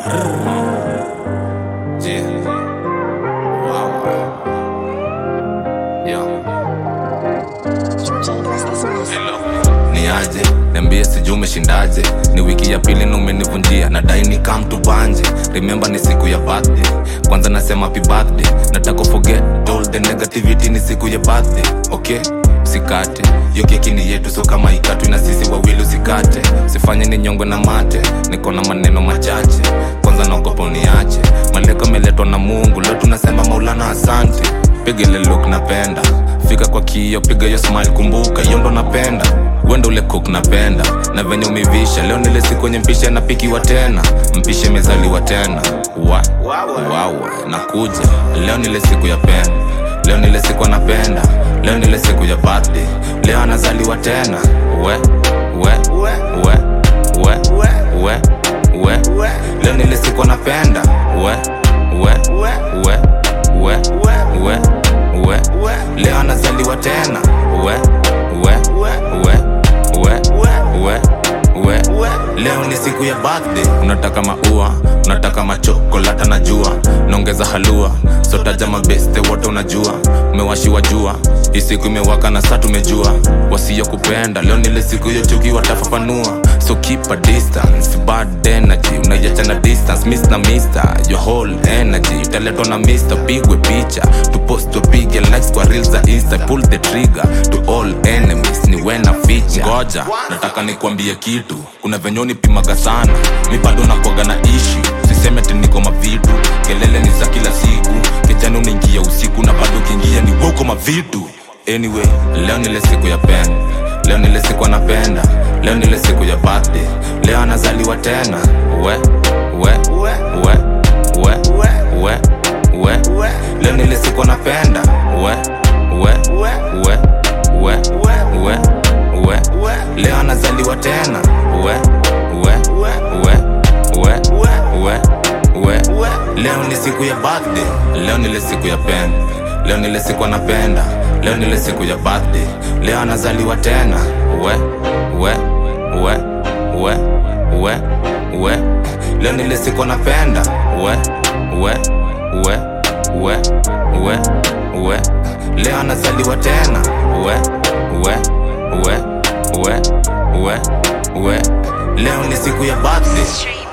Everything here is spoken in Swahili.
Yeah. Wow. Yeah. ni aje niambie sijuu umeshindaje ni wiki ya pili na umenivunjia nadai ni kam tubanje remember ni siku ya birthday kwanza nasema happy birthday nataka forget all the negativity ni siku ya birthday okay usikate hiyo keki ni yetu so kama ikatwi na sisi wawili usikate sifanye ni nyongwe na mate niko na maneno machache kwanza naogopa uniache maleko ameletwa na mungu leo tunasema maulana asante piga ile look napenda fika kwa kio piga hiyo smile kumbuka hiyo ndo napenda wendo ule cook napenda na venye umevisha leo nile siku kwenye mpisha napikiwa tena mpishe mezaliwa tena wa wawa nakuja leo nile siku ya penda leo nile siku anapenda leo nile siku ya birthday leo anazaliwa tena we we we we we we we leo nile siku anapenda we we we we we we we leo anazaliwa tena we we we we we we we leo ni siku ya birthday unataka maua unataka machokolata na jua naongeza halua sotaja mabeste wote unajua umewashiwa jua hii siku imewaka na saa tumejua wasiyo kupenda leo nile siku hiyo chuki watafafanua so keep a distance bad energy unaiachana distance miss na mister your whole energy italetwa na mister pigwe picha tupost tupige likes kwa reels za insta pull the trigger to all enemies ni wena ficha ngoja nataka nikuambie kitu kuna venye unipimaga sana mi bado nakwaga na ishi siseme ati niko mavitu kelele ni za kila siku kijana unaingia usiku na bado ukiingia ni woko mavitu anyway leo nile siku ya pen leo nile siku anapenda leo nile siku ya birthday leo anazaliwa tena we we we we we we we leo nile siku anapenda we we we we we we we leo anazaliwa tena we we we we we we leo ni siku ya birthday leo nile siku ya pen leo nile siku anapenda leo nile siku ya birthday leo anazaliwa tena we we we we we we leo nile siku anapenda we we we we we we leo anazaliwa tena we we we we we we leo ni siku ya birthday